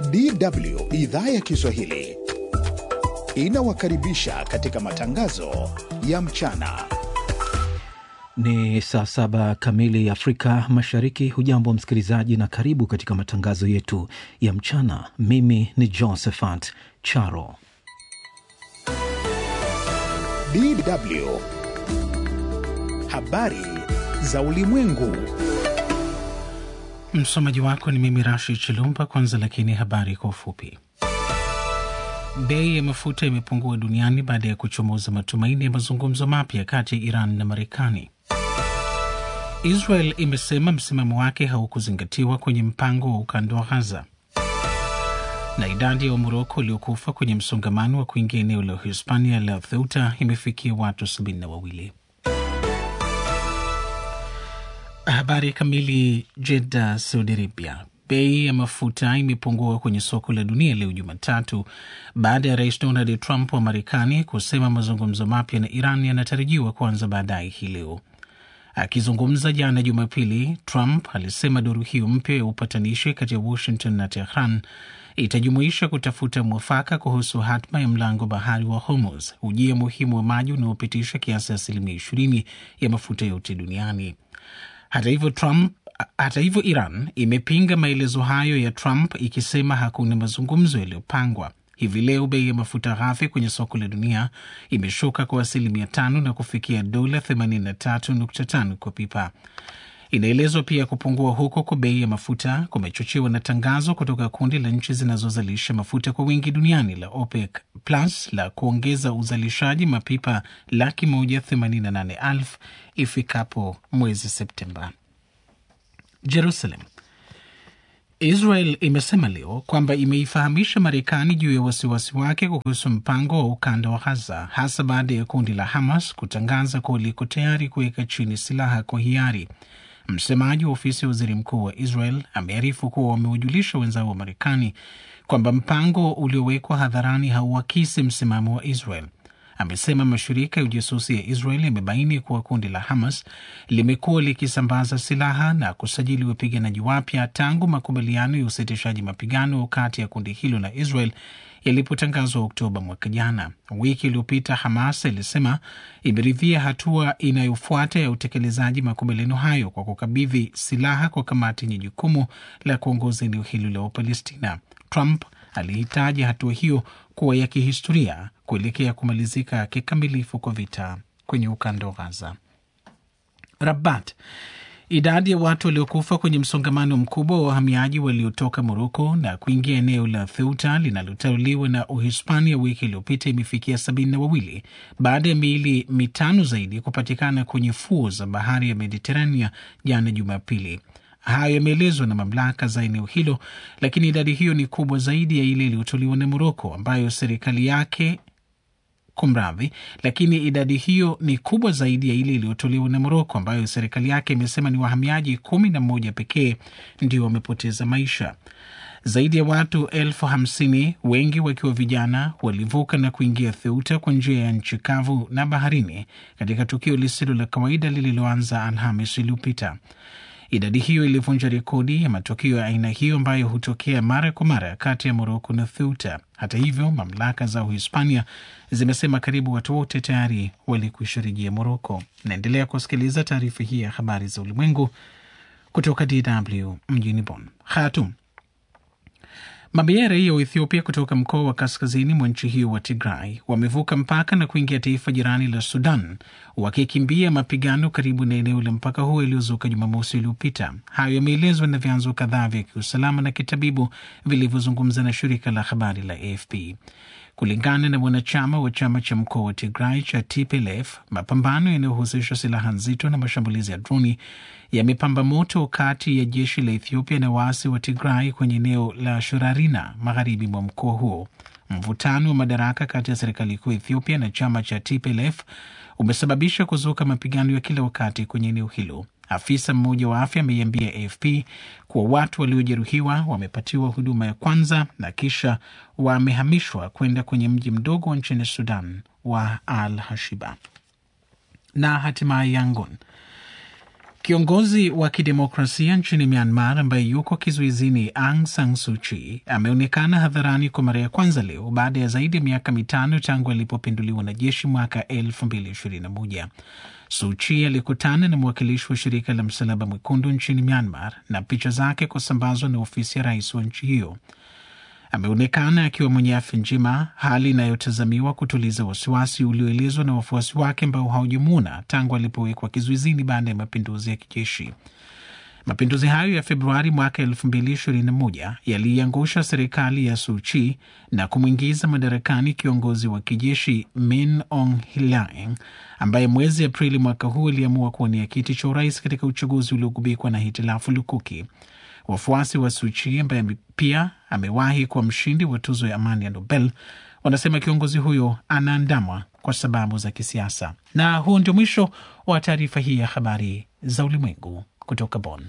DW idhaa ya Kiswahili inawakaribisha katika matangazo ya mchana. Ni saa saba kamili Afrika Mashariki. Hujambo msikilizaji, na karibu katika matangazo yetu ya mchana. Mimi ni Josephat Charo. DW habari za ulimwengu. Msomaji wako ni mimi Rashi Chilumba. Kwanza lakini habari kwa ufupi. Bei ya mafuta imepungua duniani baada ya kuchomoza matumaini ya mazungumzo mapya kati ya Iran na Marekani. Israel imesema msimamo wake haukuzingatiwa kwenye mpango wa ukanda wa Ghaza, na idadi ya Wamoroko waliokufa kwenye msongamano wa kuingia eneo la Hispania la Ceuta imefikia watu sabini na wawili. Habari kamili. Jeddah, Saudi Arabia. Bei ya mafuta imepungua kwenye soko la dunia leo Jumatatu baada ya rais Donald Trump wa Marekani kusema mazungumzo mapya na Iran yanatarajiwa kuanza baadaye hii leo. Akizungumza jana Jumapili, Trump alisema duru hiyo mpya ya upatanishi kati ya Washington na Tehran itajumuisha kutafuta mwafaka kuhusu hatma ya mlango bahari wa Hormuz, ujia muhimu wa maji unaopitisha kiasi asilimia ishirini ya mafuta yote duniani. Hata hivyo Trump hata hivyo Iran imepinga maelezo hayo ya Trump ikisema hakuna mazungumzo yaliyopangwa. Hivi leo bei ya mafuta ghafi kwenye soko la dunia imeshuka kwa asilimia tano na kufikia dola 83.5 kwa pipa. Inaelezwa pia kupungua huko kwa bei ya mafuta kumechochewa na tangazo kutoka kundi la nchi zinazozalisha mafuta kwa wingi duniani la OPEC Plus la kuongeza uzalishaji mapipa laki moja themanini na nane elfu ifikapo mwezi Septemba. Jerusalem. Israel imesema leo kwamba imeifahamisha Marekani juu ya wasiwasi wake kuhusu mpango wa ukanda wa Gaza, hasa baada ya kundi la Hamas kutangaza kuwa liko tayari kuweka chini silaha kwa hiari. Msemaji wa ofisi ya waziri mkuu wa Israel amearifu kuwa wamewajulisha wenzao wa Marekani kwamba mpango uliowekwa hadharani hauakisi msimamo wa Israel. Amesema mashirika ya ujasusi ya Israel yamebaini kuwa kundi la Hamas limekuwa likisambaza silaha na kusajili wapiganaji wapya tangu makubaliano ya usitishaji mapigano kati ya kundi hilo na Israel yalipotangazwa Oktoba mwaka jana. Wiki iliyopita Hamas ilisema imeridhia hatua inayofuata ya utekelezaji makubaliano hayo kwa kukabidhi silaha kwa kamati yenye jukumu la kuongoza eneo hilo la Wapalestina. Trump alihitaji hatua hiyo kuwa ya kihistoria kuelekea kumalizika kikamilifu kwa vita kwenye ukanda wa Gaza. Rabat. Idadi ya watu waliokufa kwenye msongamano mkubwa wa wahamiaji waliotoka Moroko na kuingia eneo la Theuta linalotawaliwa na Uhispania wiki iliyopita imefikia sabini na wawili baada ya miili mitano zaidi kupatikana kwenye fuo za bahari ya Mediterania jana Jumapili. Hayo yameelezwa na mamlaka za eneo hilo, lakini idadi hiyo ni kubwa zaidi ya ile iliyotolewa na Moroko ambayo serikali yake Kumradhi, lakini idadi hiyo ni kubwa zaidi ya ile iliyotolewa na Moroko ambayo serikali yake imesema ni wahamiaji kumi na moja pekee ndio wamepoteza maisha. Zaidi ya watu elfu hamsini wengi wakiwa vijana walivuka na kuingia Theuta kwa njia ya nchi kavu na baharini katika tukio lisilo la kawaida lililoanza Alhamis iliyopita. Idadi hiyo ilivunja rekodi ya matukio ya aina hiyo ambayo hutokea mara kwa mara kati ya Moroko na Theuta. Hata hivyo, mamlaka za Uhispania zimesema karibu watu wote tayari walikwisha rejea Moroko. Naendelea kusikiliza taarifa hii ya habari za ulimwengu kutoka DW mjini Bonn. Khartoum. Mamia ya raia wa Ethiopia kutoka mkoa wa kaskazini mwa nchi hiyo wa Tigray wamevuka mpaka na kuingia taifa jirani la Sudan wakikimbia mapigano karibu na eneo la mpaka huo iliyozuka Jumamosi iliyopita. Hayo yameelezwa na vyanzo kadhaa vya kiusalama na kitabibu vilivyozungumza na shirika la habari la AFP. Kulingana na mwanachama wa chama cha mkoa wa Tigray cha TPLF, mapambano yanayohusisha silaha nzito na mashambulizi ya droni yamepamba moto kati ya jeshi la Ethiopia na waasi wa Tigray kwenye eneo la Shorarina magharibi mwa mkoa huo. Mvutano wa madaraka kati ya serikali kuu Ethiopia na chama cha TPLF umesababisha kuzuka mapigano ya kila wakati kwenye eneo hilo. Afisa mmoja wa afya ameiambia AFP kuwa watu waliojeruhiwa wamepatiwa huduma ya kwanza na kisha wamehamishwa kwenda kwenye mji mdogo nchini Sudan wa Al Hashiba. Na hatimaye Yangon, Kiongozi wa kidemokrasia nchini Myanmar ambaye yuko kizuizini Aung San Suu Kyi ameonekana hadharani kwa mara ya kwanza leo baada ya zaidi ya miaka mitano tangu alipopinduliwa na jeshi mwaka 2021. Suu Kyi alikutana na mwakilishi wa shirika la Msalaba Mwekundu nchini Myanmar na picha zake kusambazwa na ofisi ya rais wa nchi hiyo. Ameonekana akiwa mwenye afya njema, hali inayotazamiwa kutuliza wasiwasi ulioelezwa na wafuasi wake ambao hawajamwona tangu alipowekwa kizuizini baada ya mapinduzi ya kijeshi. Mapinduzi hayo ya Februari mwaka 2021 yaliiangusha serikali ya Suu Kyi na kumwingiza madarakani kiongozi wa kijeshi Min Aung Hlaing ambaye mwezi Aprili mwaka huu aliamua kuwania kiti cha urais katika uchaguzi uliogubikwa na hitilafu lukuki. Wafuasi wa Suu Kyi ambaye pia amewahi kuwa mshindi wa tuzo ya amani ya Nobel wanasema kiongozi huyo anaandamwa kwa sababu za kisiasa. Na huu ndio mwisho wa taarifa hii ya habari za ulimwengu kutoka Bonn.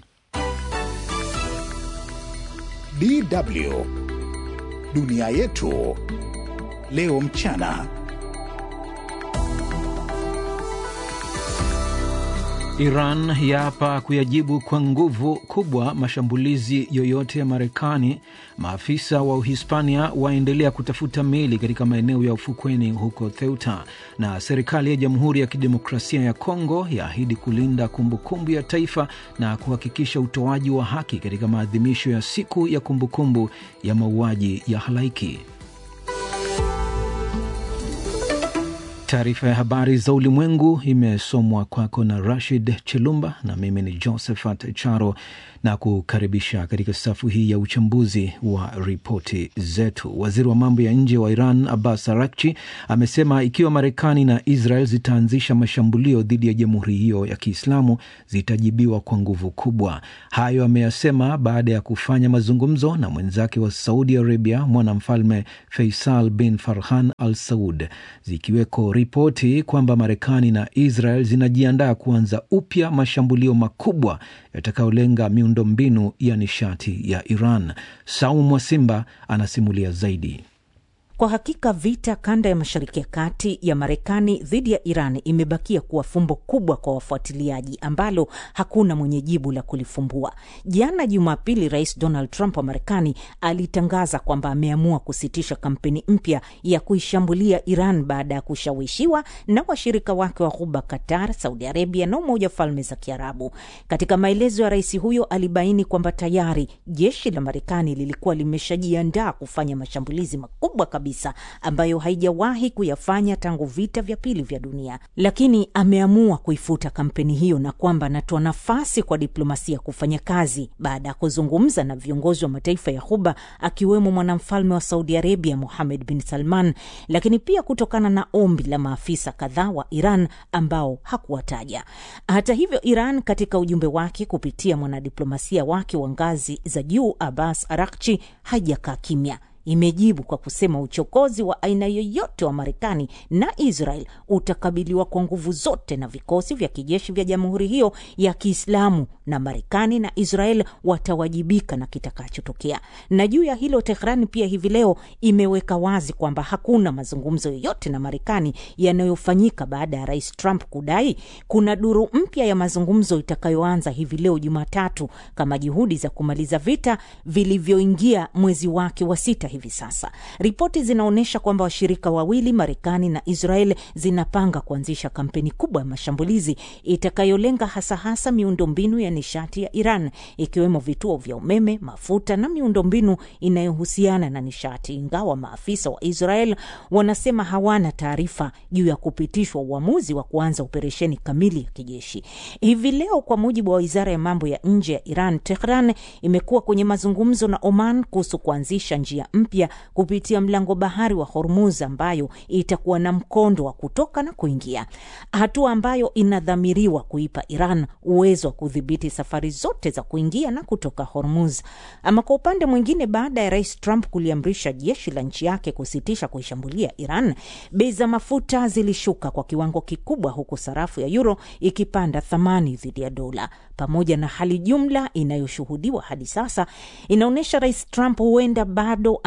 DW dunia yetu leo mchana. Iran yaapa kuyajibu kwa nguvu kubwa mashambulizi yoyote ya Marekani. Maafisa wa Uhispania waendelea kutafuta meli katika maeneo ya ufukweni huko Ceuta, na serikali ya Jamhuri ya Kidemokrasia ya Kongo yaahidi kulinda kumbukumbu ya taifa na kuhakikisha utoaji wa haki katika maadhimisho ya siku ya kumbukumbu ya mauaji ya halaiki. Taarifa ya habari za ulimwengu imesomwa kwako na Rashid Chilumba na mimi ni Josephat Charo na kukaribisha katika safu hii ya uchambuzi wa ripoti zetu. Waziri wa mambo ya nje wa Iran Abbas Arakchi amesema ikiwa Marekani na Israel zitaanzisha mashambulio dhidi ya jamhuri hiyo ya Kiislamu zitajibiwa kwa nguvu kubwa. Hayo ameyasema baada ya kufanya mazungumzo na mwenzake wa Saudi Arabia, mwanamfalme Faisal bin Farhan al Saud, zikiweko ripoti kwamba Marekani na Israel zinajiandaa kuanza upya mashambulio makubwa yatakayolenga miundombinu ya nishati ya Iran. Saumu Mwasimba anasimulia zaidi. Kwa hakika vita kanda ya Mashariki ya Kati ya Marekani dhidi ya Iran imebakia kuwa fumbo kubwa kwa wafuatiliaji ambalo hakuna mwenye jibu la kulifumbua. Jana Jumapili, Rais Donald Trump wa Marekani alitangaza kwamba ameamua kusitisha kampeni mpya ya kuishambulia Iran baada ya kushawishiwa na washirika wake wa Ghuba, Qatar, Saudi Arabia na Umoja wa Falme za Kiarabu. Katika maelezo ya rais huyo, alibaini kwamba tayari jeshi la Marekani lilikuwa limeshajiandaa kufanya mashambulizi makubwa kabisa ambayo haijawahi kuyafanya tangu vita vya pili vya dunia, lakini ameamua kuifuta kampeni hiyo na kwamba anatoa nafasi kwa diplomasia kufanya kazi baada ya kuzungumza na viongozi wa mataifa ya Ghuba akiwemo mwanamfalme wa Saudi Arabia Muhamed bin Salman, lakini pia kutokana na ombi la maafisa kadhaa wa Iran ambao hakuwataja. Hata hivyo, Iran katika ujumbe wake kupitia mwanadiplomasia wake wa ngazi za juu Abbas Arakchi haijakaa kimya imejibu kwa kusema uchokozi wa aina yoyote wa Marekani na Israel utakabiliwa kwa nguvu zote na vikosi vya kijeshi vya jamhuri hiyo ya Kiislamu, na Marekani na Israel watawajibika na kitakachotokea. Na juu ya hilo, Tehran pia hivi leo imeweka wazi kwamba hakuna mazungumzo yoyote na Marekani yanayofanyika baada ya Rais Trump kudai kuna duru mpya ya mazungumzo itakayoanza hivi leo Jumatatu kama juhudi za kumaliza vita vilivyoingia mwezi wake wa sita hivi sasa. Ripoti zinaonyesha kwamba washirika wawili Marekani na Israel zinapanga kuanzisha kampeni kubwa ya mashambulizi itakayolenga hasa hasa miundombinu ya nishati ya Iran ikiwemo vituo vya umeme, mafuta na miundombinu inayohusiana na nishati, ingawa maafisa wa Israel wanasema hawana taarifa juu ya kupitishwa uamuzi wa kuanza operesheni kamili ya kijeshi hivi leo. Kwa mujibu wa wizara ya mambo ya nje ya Iran, Tehran imekuwa kwenye mazungumzo na Oman kuhusu kuanzisha njia mpya kupitia mlango bahari wa Hormuz ambayo itakuwa na mkondo wa kutoka na kuingia, hatua ambayo inadhamiriwa kuipa Iran uwezo wa kudhibiti safari zote za kuingia na kutoka Hormuz. Ama kwa upande mwingine, baada ya Rais Trump kuliamrisha jeshi la nchi yake kusitisha kuishambulia Iran, bei za mafuta zilishuka kwa kiwango kikubwa, huku sarafu ya euro ikipanda thamani dhidi ya dola. Pamoja na hali jumla inayoshuhudiwa hadi sasa, inaonyesha Rais Trump huenda bado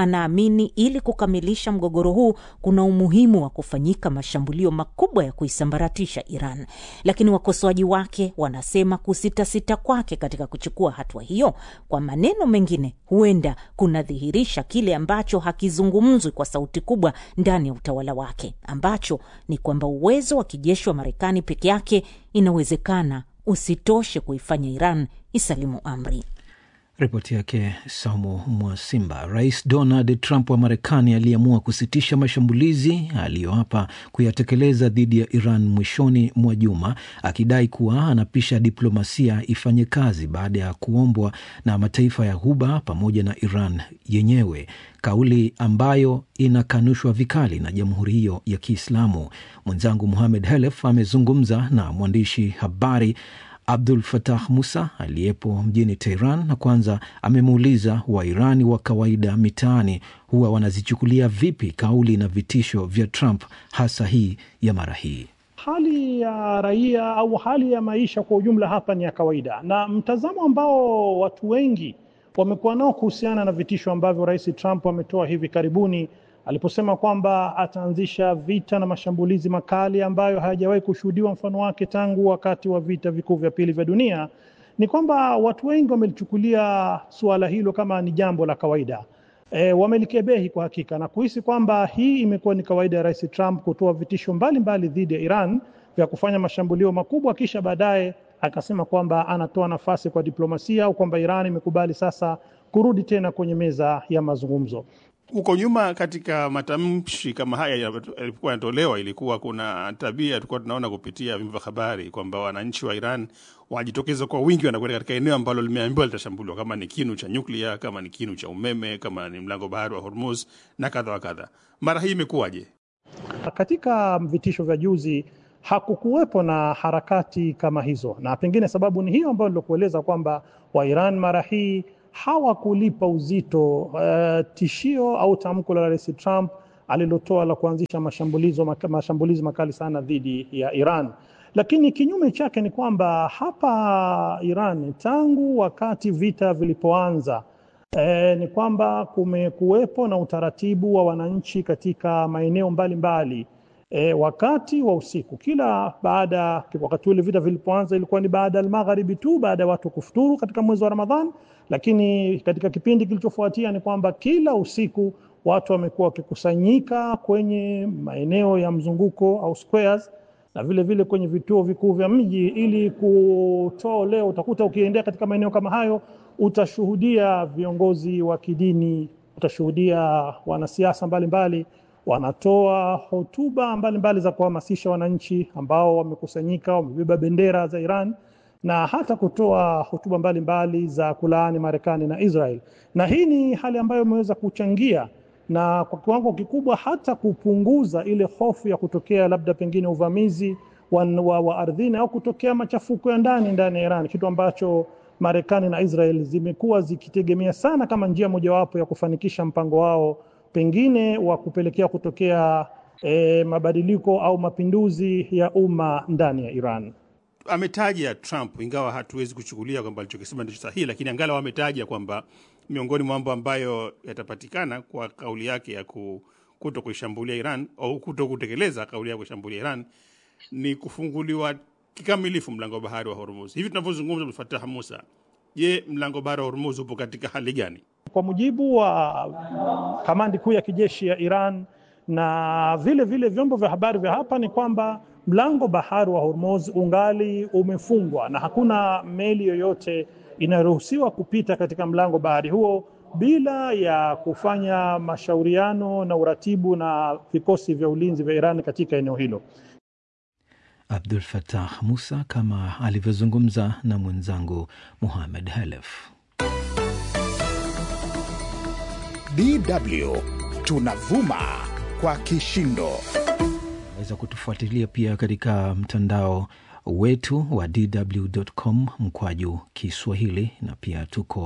anaamini ili kukamilisha mgogoro huu kuna umuhimu wa kufanyika mashambulio makubwa ya kuisambaratisha Iran, lakini wakosoaji wake wanasema kusitasita kwake katika kuchukua hatua hiyo, kwa maneno mengine, huenda kunadhihirisha kile ambacho hakizungumzwi kwa sauti kubwa ndani ya utawala wake, ambacho ni kwamba uwezo wa kijeshi wa Marekani peke yake inawezekana usitoshe kuifanya Iran isalimu amri. Ripoti yake Saumu Mwasimba. Rais Donald Trump wa Marekani aliamua kusitisha mashambulizi aliyoapa kuyatekeleza dhidi ya Iran mwishoni mwa juma, akidai kuwa anapisha diplomasia ifanye kazi baada ya kuombwa na mataifa ya Ghuba pamoja na Iran yenyewe, kauli ambayo inakanushwa vikali na jamhuri hiyo ya Kiislamu. Mwenzangu Muhamed Helef amezungumza na mwandishi habari Abdul Fatah Musa aliyepo mjini Tehran, na kwanza amemuuliza Wairani wa kawaida mitaani huwa wanazichukulia vipi kauli na vitisho vya Trump, hasa hii ya mara hii. Hali ya raia au hali ya maisha kwa ujumla hapa ni ya kawaida, na mtazamo ambao watu wengi wamekuwa nao kuhusiana na vitisho ambavyo Rais Trump ametoa hivi karibuni aliposema kwamba ataanzisha vita na mashambulizi makali ambayo hayajawahi kushuhudiwa mfano wake tangu wakati wa vita vikuu vya pili vya dunia, ni kwamba watu wengi wamelichukulia suala hilo kama ni jambo la kawaida. E, wamelikebehi kwa hakika na kuhisi kwamba hii imekuwa ni kawaida ya Rais Trump kutoa vitisho mbalimbali dhidi ya Iran vya kufanya mashambulio makubwa, kisha baadaye akasema kwamba anatoa nafasi kwa diplomasia au kwamba Iran imekubali sasa kurudi tena kwenye meza ya mazungumzo. Huko nyuma katika matamshi kama haya yalipokuwa yanatolewa, ilikuwa kuna tabia tulikuwa tunaona kupitia vyombo vya habari kwamba wananchi wa Iran wanajitokeza kwa wingi, wanakwenda katika eneo ambalo limeambiwa litashambuliwa, kama ni kinu cha nyuklia, kama ni kinu cha umeme, kama ni mlango bahari wa Hormuz na kadha wa kadha. Mara hii imekuwaje? Katika vitisho vya juzi hakukuwepo na harakati kama hizo, na pengine sababu ni hiyo ambayo nilikueleza kwamba Wairan mara hii hawakulipa uzito uh, tishio au tamko la Rais Trump alilotoa la kuanzisha mashambulizi mashambulizi makali sana dhidi ya Iran. Lakini kinyume chake ni kwamba hapa Iran tangu wakati vita vilipoanza eh, ni kwamba kumekuwepo na utaratibu wa wananchi katika maeneo mbalimbali E, wakati wa usiku kila baada, wakati ule vita vilipoanza ilikuwa ni baada ya magharibi tu, baada ya watu kufuturu katika mwezi wa Ramadhan. Lakini katika kipindi kilichofuatia ni kwamba kila usiku watu wamekuwa wakikusanyika kwenye maeneo ya mzunguko au squares, na vile vile kwenye vituo vikuu vya mji ili kutoa leo. Utakuta ukiendea katika maeneo kama hayo, utashuhudia viongozi wa kidini, utashuhudia wanasiasa mbalimbali wanatoa hotuba mbalimbali za kuhamasisha wananchi ambao wamekusanyika, wamebeba bendera za Iran na hata kutoa hotuba mbalimbali za kulaani Marekani na Israel. Na hii ni hali ambayo imeweza kuchangia na kwa kiwango kikubwa hata kupunguza ile hofu ya kutokea labda pengine uvamizi wa, wa, wa ardhini au kutokea machafuko ya ndani ndani ya Iran, kitu ambacho Marekani na Israel zimekuwa zikitegemea sana kama njia mojawapo ya kufanikisha mpango wao pengine wa kupelekea kutokea e, mabadiliko au mapinduzi ya umma ndani ya Iran. Ametaja Trump, ingawa hatuwezi kuchukulia kwamba alichokisema ndicho sahihi, lakini angalau ametaja kwamba miongoni mwa mambo ambayo yatapatikana kwa kauli yake ya kuto kuishambulia Iran au kuto kutekeleza kauli ya kuishambulia Iran ni kufunguliwa kikamilifu mlango wa bahari wa Hormuz. Hivi tunavyozungumza, Abdulfatah Musa, je, mlango wa bahari wa Hormuz upo katika hali gani? Kwa mujibu wa kamandi kuu ya kijeshi ya Iran na vile vile vyombo vya habari vya hapa ni kwamba mlango bahari wa Hormuz ungali umefungwa na hakuna meli yoyote inayoruhusiwa kupita katika mlango bahari huo bila ya kufanya mashauriano na uratibu na vikosi vya ulinzi vya Iran katika eneo hilo. Abdul Fatah Musa kama alivyozungumza na mwenzangu Muhamed Halef. DW tunavuma kwa kishindo. Unaweza kutufuatilia pia katika mtandao wetu wa dw.com mkwaju Kiswahili, na pia tuko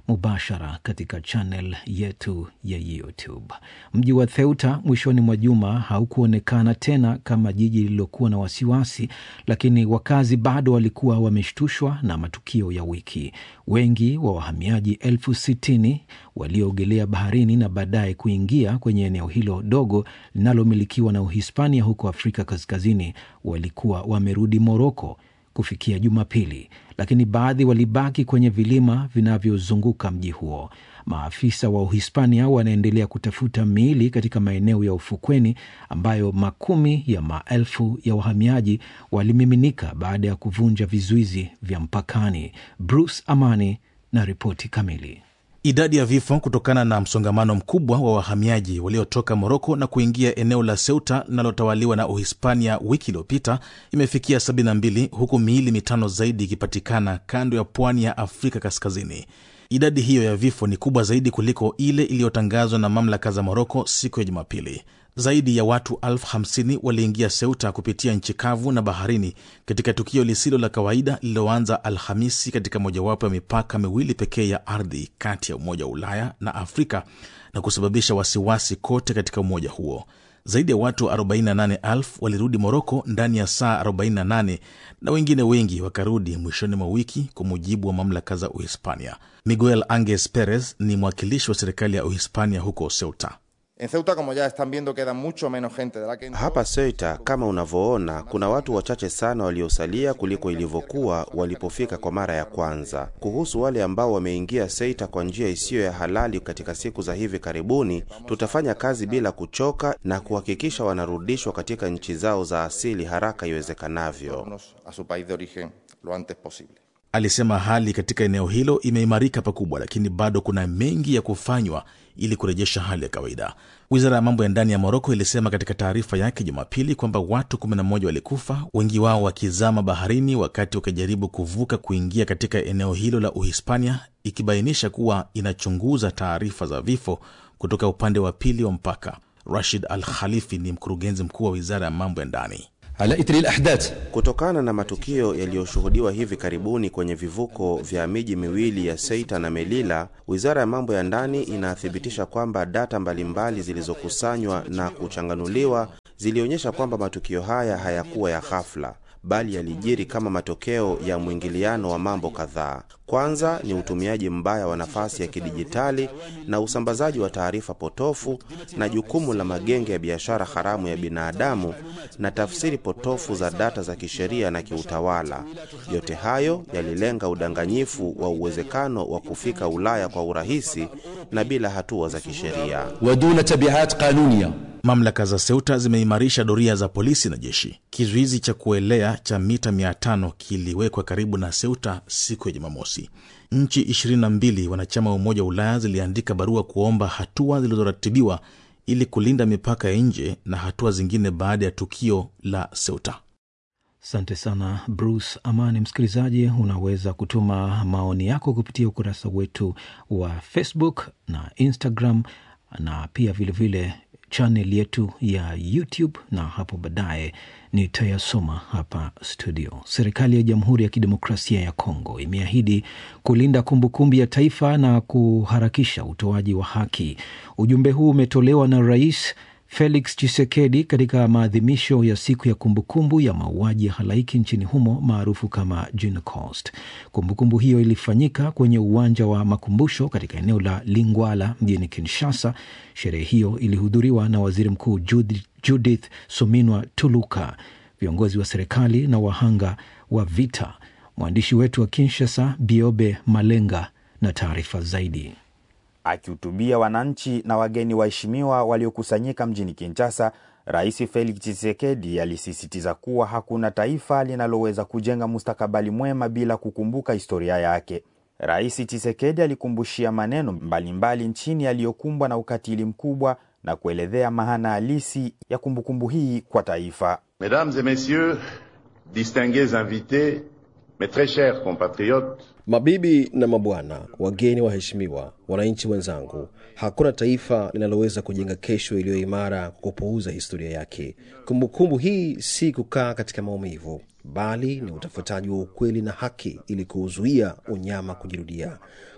mubashara katika channel yetu ya YouTube. Mji wa Theuta mwishoni mwa juma haukuonekana tena kama jiji lililokuwa na wasiwasi, lakini wakazi bado walikuwa wameshtushwa na matukio ya wiki. Wengi wa wahamiaji elfu sitini walioogelea baharini na baadaye kuingia kwenye eneo hilo dogo linalomilikiwa na Uhispania huko Afrika Kaskazini walikuwa wamerudi Moroko kufikia Jumapili, lakini baadhi walibaki kwenye vilima vinavyozunguka mji huo. Maafisa wa Uhispania wanaendelea kutafuta miili katika maeneo ya ufukweni ambayo makumi ya maelfu ya wahamiaji walimiminika baada ya kuvunja vizuizi vya mpakani. Bruce Amani na ripoti kamili. Idadi ya vifo kutokana na msongamano mkubwa wa wahamiaji waliotoka Moroko na kuingia eneo la Ceuta linalotawaliwa na Uhispania wiki iliyopita imefikia 72 huku miili mitano zaidi ikipatikana kando ya pwani ya Afrika Kaskazini. Idadi hiyo ya vifo ni kubwa zaidi kuliko ile iliyotangazwa na mamlaka za Moroko siku ya Jumapili. Zaidi ya watu elfu hamsini waliingia Ceuta kupitia nchi kavu na baharini katika tukio lisilo la kawaida lililoanza Alhamisi katika mojawapo ya mipaka miwili pekee ya ardhi kati ya Umoja wa Ulaya na Afrika na kusababisha wasiwasi kote katika umoja huo. Zaidi ya watu 48,000 walirudi Moroko ndani ya saa 48 na wengine wengi wakarudi mwishoni mwa wiki, kwa mujibu wa mamlaka za Uhispania. Miguel Anges Perez ni mwakilishi wa serikali ya Uhispania huko Ceuta. En Ceuta, como ya están viendo, queda mucho menos gente de la que... Hapa Ceuta kama unavyoona, kuna watu wachache sana waliosalia kuliko ilivyokuwa walipofika kwa mara ya kwanza. Kuhusu wale ambao wameingia Ceuta kwa njia isiyo ya halali katika siku za hivi karibuni, tutafanya kazi bila kuchoka na kuhakikisha wanarudishwa katika nchi zao za asili haraka iwezekanavyo. a su país de origen lo antes posible. Alisema hali katika eneo hilo imeimarika pakubwa, lakini bado kuna mengi ya kufanywa ili kurejesha hali ya kawaida. Wizara ya mambo ya ndani ya Moroko ilisema katika taarifa yake Jumapili kwamba watu 11 walikufa, wengi wao wakizama baharini wakati wakijaribu kuvuka kuingia katika eneo hilo la Uhispania, ikibainisha kuwa inachunguza taarifa za vifo kutoka upande wa pili wa mpaka. Rashid Al Khalifi ni mkurugenzi mkuu wa wizara ya mambo ya ndani. على إثر الأحداث Kutokana na matukio yaliyoshuhudiwa hivi karibuni kwenye vivuko vya miji miwili ya Ceuta na Melilla, wizara ya mambo ya ndani inathibitisha kwamba data mbalimbali zilizokusanywa na kuchanganuliwa zilionyesha kwamba matukio haya hayakuwa ya ghafla bali yalijiri kama matokeo ya mwingiliano wa mambo kadhaa. Kwanza ni utumiaji mbaya wa nafasi ya kidijitali na usambazaji wa taarifa potofu na jukumu la magenge ya biashara haramu ya binadamu na tafsiri potofu za data za kisheria na kiutawala. Yote hayo yalilenga udanganyifu wa uwezekano wa kufika Ulaya kwa urahisi na bila hatua za kisheria. ودون تبعات قانونية Mamlaka za Ceuta zimeimarisha doria za polisi na jeshi. Kizuizi cha kuelea cha mita 500 kiliwekwa karibu na Ceuta siku ya Jumamosi. Nchi 22 wanachama wa Umoja wa Ulaya ziliandika barua kuomba hatua zilizoratibiwa ili kulinda mipaka ya nje na hatua zingine baada ya tukio la Ceuta. Asante sana Bruce Amani. Msikilizaji, unaweza kutuma maoni yako kupitia ukurasa wetu wa Facebook na Instagram na pia vilevile chanel yetu ya YouTube na hapo baadaye nitayasoma hapa studio. Serikali ya Jamhuri ya Kidemokrasia ya Kongo imeahidi kulinda kumbukumbu ya taifa na kuharakisha utoaji wa haki. Ujumbe huu umetolewa na Rais Felix Tshisekedi katika maadhimisho ya siku ya kumbukumbu ya mauaji ya halaiki nchini humo maarufu kama Holocaust. Kumbukumbu hiyo ilifanyika kwenye uwanja wa makumbusho katika eneo la Lingwala mjini Kinshasa. Sherehe hiyo ilihudhuriwa na waziri mkuu Judith, Judith Suminwa Tuluka, viongozi wa serikali na wahanga wa vita. Mwandishi wetu wa Kinshasa Biobe Malenga na taarifa zaidi. Akihutubia wananchi na wageni waheshimiwa waliokusanyika mjini Kinshasa, Rais Felix Tshisekedi alisisitiza kuwa hakuna taifa linaloweza kujenga mustakabali mwema bila kukumbuka historia yake. Rais Tshisekedi alikumbushia maneno mbalimbali mbali nchini yaliyokumbwa na ukatili mkubwa na kuelezea maana halisi ya kumbukumbu hii kwa taifa. Mesdames et messieurs, distingués invités, mes très chers compatriotes, Mabibi na mabwana, wageni waheshimiwa, wananchi wenzangu, hakuna taifa linaloweza kujenga kesho iliyo imara kwa kupuuza historia yake. Kumbukumbu hii si kukaa katika maumivu, bali ni utafutaji wa ukweli na haki ili kuuzuia unyama kujirudia.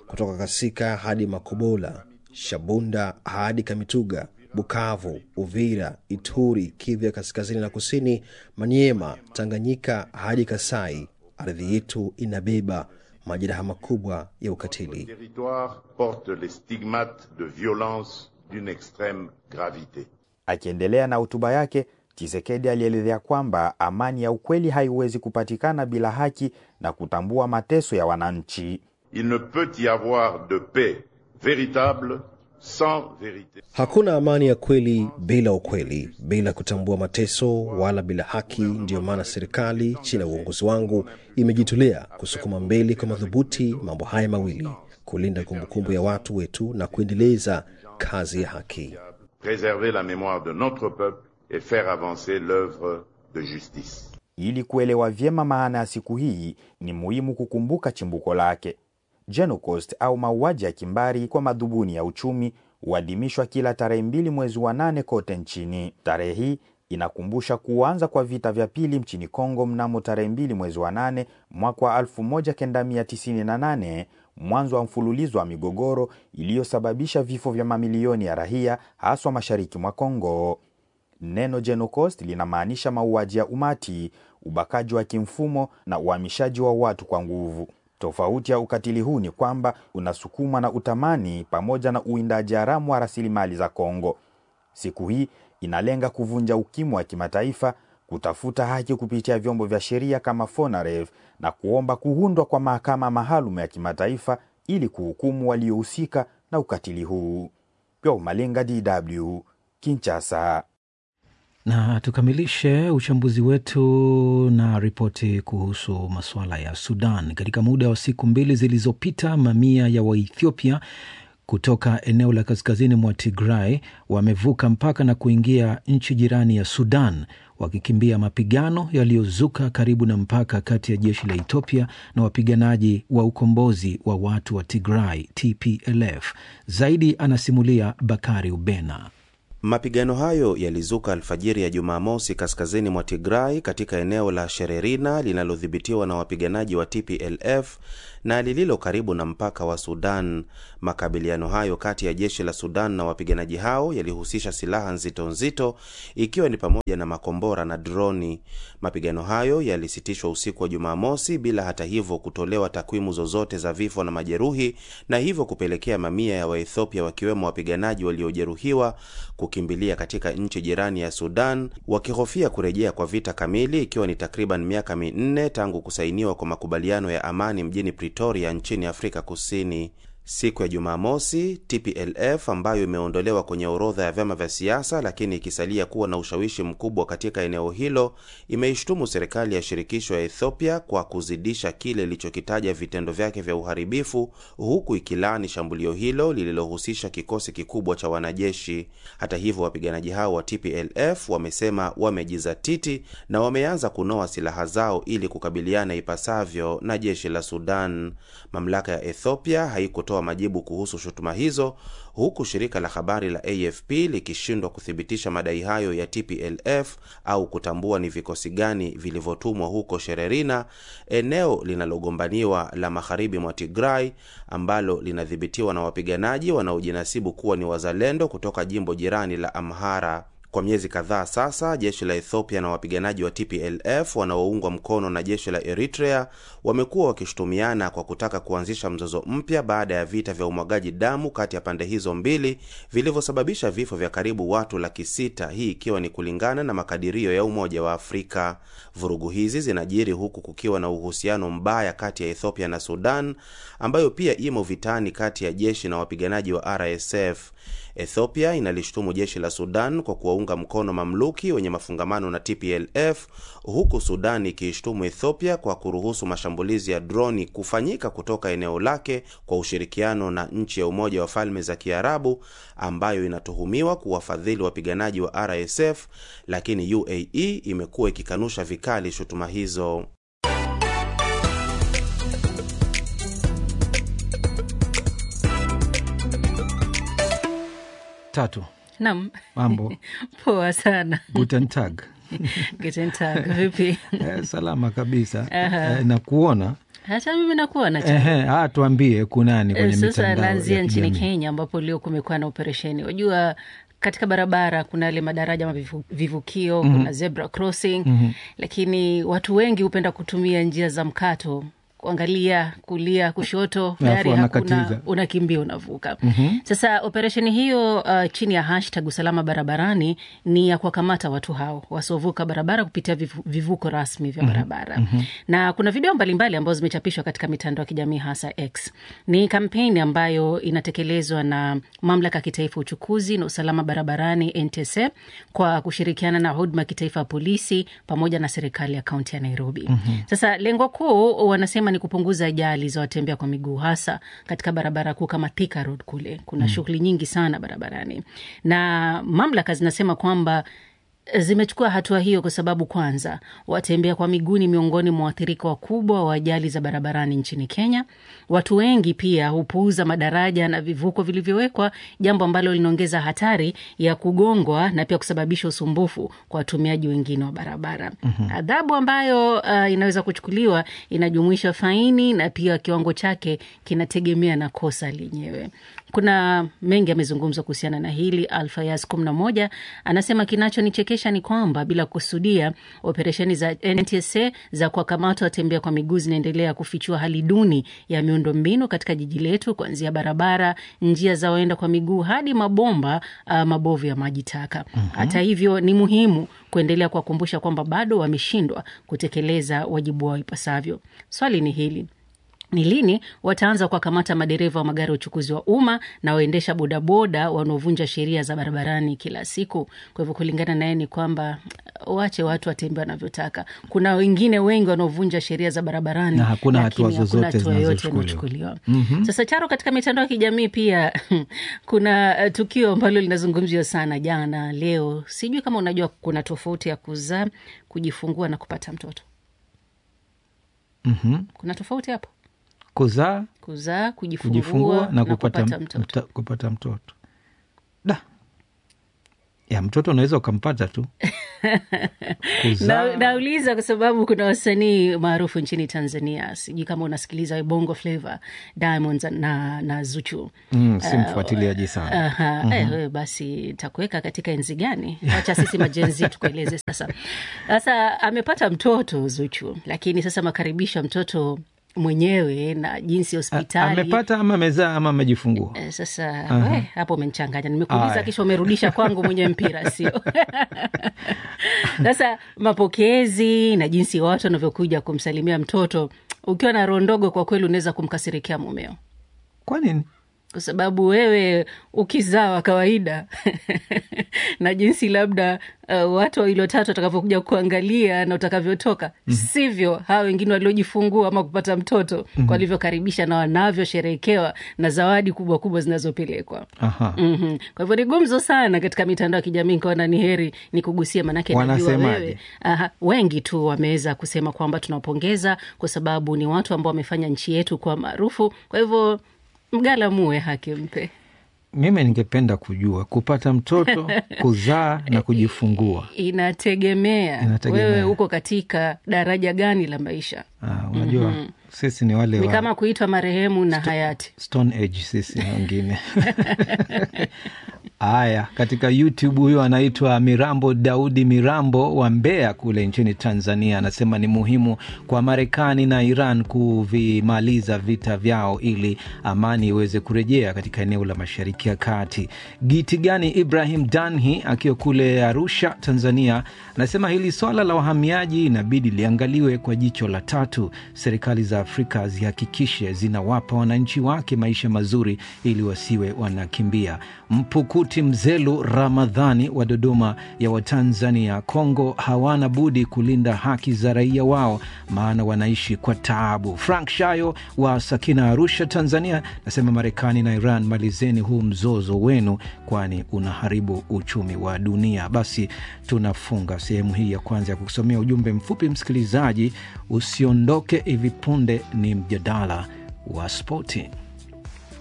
kutoka Kasika hadi Makobola, Shabunda hadi Kamituga, Bukavu, Uvira, Ituri, Kivu ya kaskazini na kusini, Maniema, Tanganyika hadi Kasai. Ardhi yetu inabeba majeraha makubwa ya ukatili. territoire porte les stigmates de violence d'une extrême gravité. Akiendelea na hotuba yake, Tshisekedi alielezea kwamba amani ya ukweli haiwezi kupatikana bila haki na kutambua mateso ya wananchi. Il ne peut y avoir de paix véritable sans vérité. Hakuna amani ya kweli bila ukweli, bila kutambua mateso wala bila haki. Ndiyo maana serikali chini ya uongozi wangu imejitolea kusukuma mbele kwa madhubuti mambo haya mawili: kulinda kumbukumbu ya watu wetu na kuendeleza kazi ya haki. Préserver la mémoire de notre peuple et faire avancer l'œuvre de justice. Ili kuelewa vyema maana ya siku hii, ni muhimu kukumbuka chimbuko lake. Genocost au mauaji ya kimbari kwa madhumuni ya uchumi huadhimishwa kila tarehe mbili mwezi wa nane kote nchini. Tarehe hii inakumbusha kuanza kwa vita vya pili nchini Kongo mnamo tarehe mbili mwezi wa nane mwaka wa 1998, mwanzo wa mfululizo wa migogoro iliyosababisha vifo vya mamilioni ya raia haswa mashariki mwa Kongo. Neno Genocost linamaanisha mauaji ya umati, ubakaji wa kimfumo na uhamishaji wa watu kwa nguvu. Tofauti ya ukatili huu ni kwamba unasukumwa na utamani pamoja na uwindaji haramu wa rasilimali za Kongo. Siku hii inalenga kuvunja ukimwi wa kimataifa, kutafuta haki kupitia vyombo vya sheria kama FONAREV na kuomba kuundwa kwa mahakama maalum ya kimataifa ili kuhukumu waliohusika na ukatili huu. Pyo Malenga, DW, Kinshasa. Na tukamilishe uchambuzi wetu na ripoti kuhusu masuala ya Sudan. Katika muda wa siku mbili zilizopita, mamia ya Waethiopia kutoka eneo la kaskazini mwa Tigray wamevuka mpaka na kuingia nchi jirani ya Sudan wakikimbia mapigano yaliyozuka karibu na mpaka kati ya jeshi la Ethiopia na wapiganaji wa ukombozi wa watu wa Tigray TPLF. Zaidi anasimulia Bakari Ubena. Mapigano hayo yalizuka alfajiri ya Jumamosi kaskazini mwa Tigray katika eneo la Shererina linalodhibitiwa na wapiganaji wa TPLF na lililo karibu na mpaka wa Sudan. Makabiliano hayo kati ya jeshi la Sudan na wapiganaji hao yalihusisha silaha nzito nzito, ikiwa ni pamoja na makombora na droni. Mapigano hayo yalisitishwa usiku wa Jumamosi bila hata hivyo kutolewa takwimu zozote za vifo na majeruhi, na hivyo kupelekea mamia ya Waethiopia wakiwemo wapiganaji waliojeruhiwa kukimbilia katika nchi jirani ya Sudan wakihofia kurejea kwa vita kamili, ikiwa ni takriban miaka minne tangu kusainiwa kwa makubaliano ya amani mjini Pretoria nchini Afrika Kusini. Siku ya Jumamosi, TPLF ambayo imeondolewa kwenye orodha ya vyama vya siasa lakini ikisalia kuwa na ushawishi mkubwa katika eneo hilo, imeishtumu serikali ya shirikisho ya Ethiopia kwa kuzidisha kile ilichokitaja vitendo vyake vya uharibifu, huku ikilaani shambulio hilo lililohusisha kikosi kikubwa cha wanajeshi. Hata hivyo, wapiganaji hao wa TPLF wamesema wamejizatiti na wameanza kunoa silaha zao ili kukabiliana ipasavyo na jeshi la Sudan. Mamlaka ya Ethiopia haikutoa majibu kuhusu shutuma hizo, huku shirika la habari la AFP likishindwa kuthibitisha madai hayo ya TPLF au kutambua ni vikosi gani vilivyotumwa huko Shererina, eneo linalogombaniwa la magharibi mwa Tigray ambalo linadhibitiwa na wapiganaji wanaojinasibu kuwa ni wazalendo kutoka jimbo jirani la Amhara. Kwa miezi kadhaa sasa, jeshi la Ethiopia na wapiganaji wa TPLF wanaoungwa mkono na jeshi la Eritrea wamekuwa wakishutumiana kwa kutaka kuanzisha mzozo mpya baada ya vita vya umwagaji damu kati ya pande hizo mbili vilivyosababisha vifo vya karibu watu laki sita, hii ikiwa ni kulingana na makadirio ya Umoja wa Afrika. Vurugu hizi zinajiri huku kukiwa na uhusiano mbaya kati ya Ethiopia na Sudan ambayo pia imo vitani kati ya jeshi na wapiganaji wa RSF. Ethiopia inalishutumu jeshi la Sudan kwa kuwaunga mkono mamluki wenye mafungamano na TPLF huku Sudan ikiishtumu Ethiopia kwa kuruhusu mashambulizi ya droni kufanyika kutoka eneo lake kwa ushirikiano na nchi ya Umoja wa Falme za Kiarabu ambayo inatuhumiwa kuwafadhili wapiganaji wa RSF, lakini UAE imekuwa ikikanusha vikali shutuma hizo. Tatu. Naam. Mambo. Poa sana. Guten Tag. Guten Tag. Vipi? Eh, salama kabisa Aha. eh, na kuona hata mimi nakuwa na cha Ehe, ah, tuambie kunani Eh, kwenye Sasa mitandao naanzia ya nchini kijamii. Kenya ambapo leo kumekuwa na operesheni. Wajua, katika barabara kuna yale madaraja ama vivu- vivukio, Mhm. kuna zebra crossing Mhm. lakini watu wengi hupenda kutumia njia za mkato kuangalia kulia kushoto, Alafu gari hakuna, wanakatiza. unakimbia unavuka. Mhm. Sasa operesheni hiyo uh, chini ya hashtag usalama barabarani ni ya kuwakamata watu hao wasiovuka barabara kupitia vivu, vivuko rasmi vya Mhm. barabara Mhm. na kuna video mbalimbali ambazo zimechapishwa katika mitandao ya kijamii hasa X. Ni kampeni ambayo inatekelezwa na mamlaka ya kitaifa ya uchukuzi na usalama barabarani NTSA kwa kushirikiana na huduma ya kitaifa ya polisi pamoja na serikali ya kaunti ya Nairobi. Mhm. Sasa lengo kuu wanasema ni kupunguza ajali za watembea kwa miguu hasa katika barabara kuu kama Thika Road kule. Kuna Mm. shughuli nyingi sana barabarani, na mamlaka zinasema kwamba zimechukua hatua hiyo kwa sababu kwanza, watembea kwa miguu ni miongoni mwa waathirika wakubwa wa ajali za barabarani nchini Kenya. Watu wengi pia hupuuza madaraja na vivuko vilivyowekwa, jambo ambalo linaongeza hatari ya kugongwa na pia kusababisha usumbufu kwa watumiaji wengine wa barabara. Mhm. Adhabu ambayo uh, inaweza kuchukuliwa inajumuisha faini na pia kiwango chake kinategemea na kosa lenyewe. Kuna mengi yamezungumzwa kuhusiana na hili. Alfayas kumi na moja anasema kinachonichekesha ni kwamba bila kusudia, operesheni za NTSA za kuwakamata watembea kwa miguu zinaendelea kufichua hali duni ya miundombinu katika jiji letu, kuanzia barabara, njia za waenda kwa miguu hadi mabomba uh, mabovu ya maji taka. Mhm. Hata hivyo, ni muhimu kuendelea kuwakumbusha kwamba bado wameshindwa kutekeleza wajibu wao ipasavyo. Swali ni hili ni lini wataanza kuwakamata madereva wa magari ya uchukuzi wa umma na waendesha bodaboda wanaovunja sheria za barabarani kila siku? Kwa hivyo kulingana naye ni kwamba wache watu watembea wanavyotaka. Kuna wengine wengi wanaovunja sheria za barabarani Na hakuna lakini hatua hakuna zozote hatua yoyote zinazochukuliwa. inayochukuliwa. Mhm. Sasa Charo, katika mitandao ya kijamii pia kuna uh, tukio ambalo linazungumziwa sana jana, leo. Sijui kama unajua kuna tofauti ya kuzaa, kujifungua na kupata mtoto. Mhm. Kuna tofauti hapo? Kuzaa, Kuzaa, kujifungua, kujifungua na kupata, kupata mtoto. mta, kupata mtoto da ya mtoto unaweza ukampata tu Kuzaa. Na, nauliza kwa sababu kuna wasanii maarufu nchini Tanzania, sijui kama unasikiliza Bongo Flava, Diamonds na, na Zuchu. Mm, si Uh, mfuatiliaji sana. Aha, Mhm. eh, wewe basi takuweka katika enzi gani? Wacha sisi majenzi tukueleze sasa. Sasa amepata mtoto Zuchu, lakini sasa makaribisha mtoto mwenyewe na jinsi hospitali amepata ama amezaa ama amejifungua Eh, Sasa Aha. we, hapo umenichanganya, nimekuuliza Aya. kisha umerudisha kwangu mwenye mpira, sio? Sasa mapokezi na jinsi watu wanavyokuja kumsalimia mtoto, ukiwa na roho ndogo, kwa kweli unaweza kumkasirikia mumeo. Kwa nini? Kwa sababu wewe ukizaa wa kawaida na jinsi labda uh, watu wawili watatu watakavyokuja kuangalia na utakavyotoka Mhm. sivyo hawa wengine waliojifungua ama kupata mtoto Mhm. walivyokaribisha na wanavyosherehekewa na zawadi kubwa kubwa zinazopelekwa. Aha. Mhm. Kwa hivyo ni gumzo sana katika mitandao ya kijamii, nikaona ni heri ni kugusia, manake najua Wanasemaje? wewe Aha, wengi tu wameweza kusema kwamba tunawapongeza kwa sababu ni watu ambao wamefanya nchi yetu kuwa maarufu. Kwa hivyo mgala muwe haki mpe. mimi ningependa kujua kupata mtoto kuzaa na kujifungua Inategemea, Inategemea. wewe uko katika daraja gani la maisha. ah, unajua Mhm. sisi ni wale Ni wa kama kuitwa marehemu na hayati. Stone Age sisi wengine. Haya, katika YouTube huyo anaitwa Mirambo Daudi Mirambo wa Mbeya kule nchini Tanzania, anasema ni muhimu kwa Marekani na Iran kuvimaliza vita vyao ili amani iweze kurejea katika eneo la Mashariki ya Kati. Gitigani Ibrahim Danhi akiwa kule Arusha, Tanzania, anasema hili swala la wahamiaji inabidi liangaliwe kwa jicho la tatu. Serikali za Afrika zihakikishe zinawapa wananchi wake maisha mazuri ili wasiwe wanakimbia. Mpukuti Mzelu Ramadhani wa Dodoma ya Watanzania, Kongo hawana budi kulinda haki za raia wao, maana wanaishi kwa taabu. Frank Shayo wa Sakina, Arusha, Tanzania, nasema Marekani na Iran, malizeni huu mzozo wenu, kwani unaharibu uchumi wa dunia. Basi tunafunga sehemu hii ya kwanza ya kusomea ujumbe mfupi. Msikilizaji, usiondoke, hivi punde ni mjadala wa spoti.